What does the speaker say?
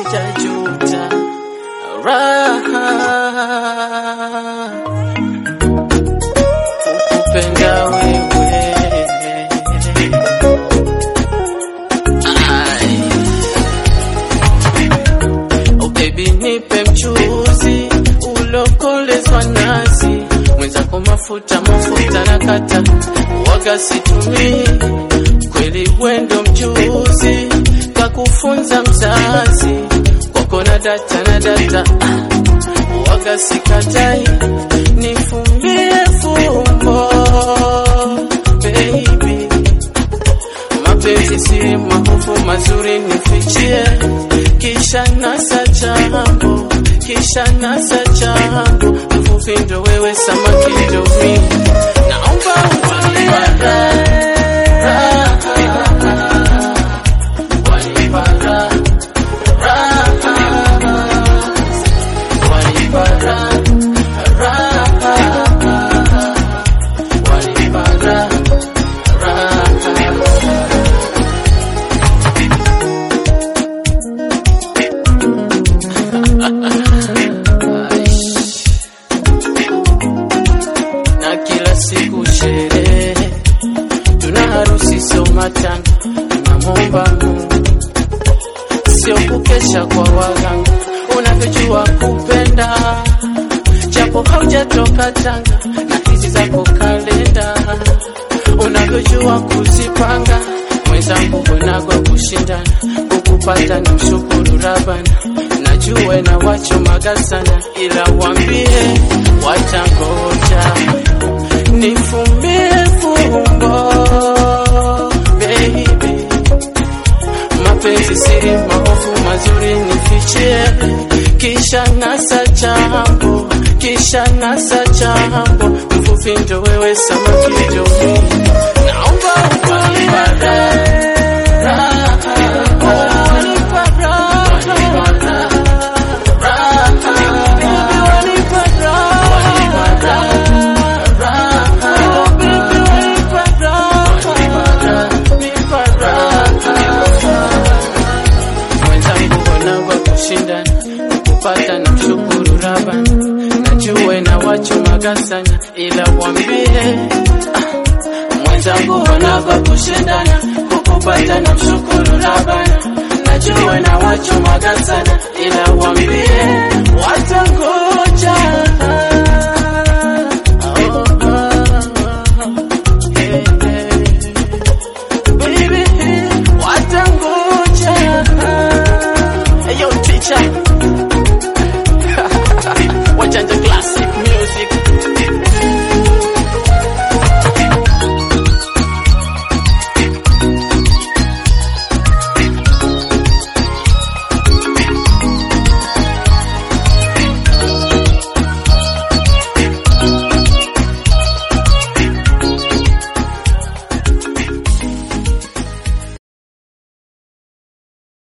sijajuta raha kukupenda wewe Ai. Oh baby nipe mchuzi ulokolezwa nazi mwenzako mafuta mafuta na kata waga situmii kweli wendo mchuzi kakufunza mzazi kwako na data na data ah, waga sikatai nifumbie fumbo baby mapenzi si mahofu mazuri nifichie kisha nasa chambo kisha nasa chambo mfupi ndo wewe samaki ndo mimi naomba utulie na kila siku sherehe, tuna harusi sio matanga, tunamwomba Mungu sio kukesha kwa waganga, unavyojua kupenda japo haujatoka Tanga na hizi zako kalenda, unavyojua kuzipanga mwenzangu, wenagwa kushindana kukupata ni mshukuru Rabana, najue na wachomaga sana, ila wambie watangoja nifumbie fumbo baby, mapenzi siri mahofu mazuri nifichie, kisha nasa chambo, kisha nasa chambo, mfupi ndo wewe samaki ndo mimi, naomba utulie mwenzangu wanagwa kushindana kupata na mshukuru Rabana, najue na wachomaga sana, ila wambie ah, mwenzangu wanagwa kushindana kukupata na mshukuru Rabana, najue na wachomaga sana, ila wambie watangoja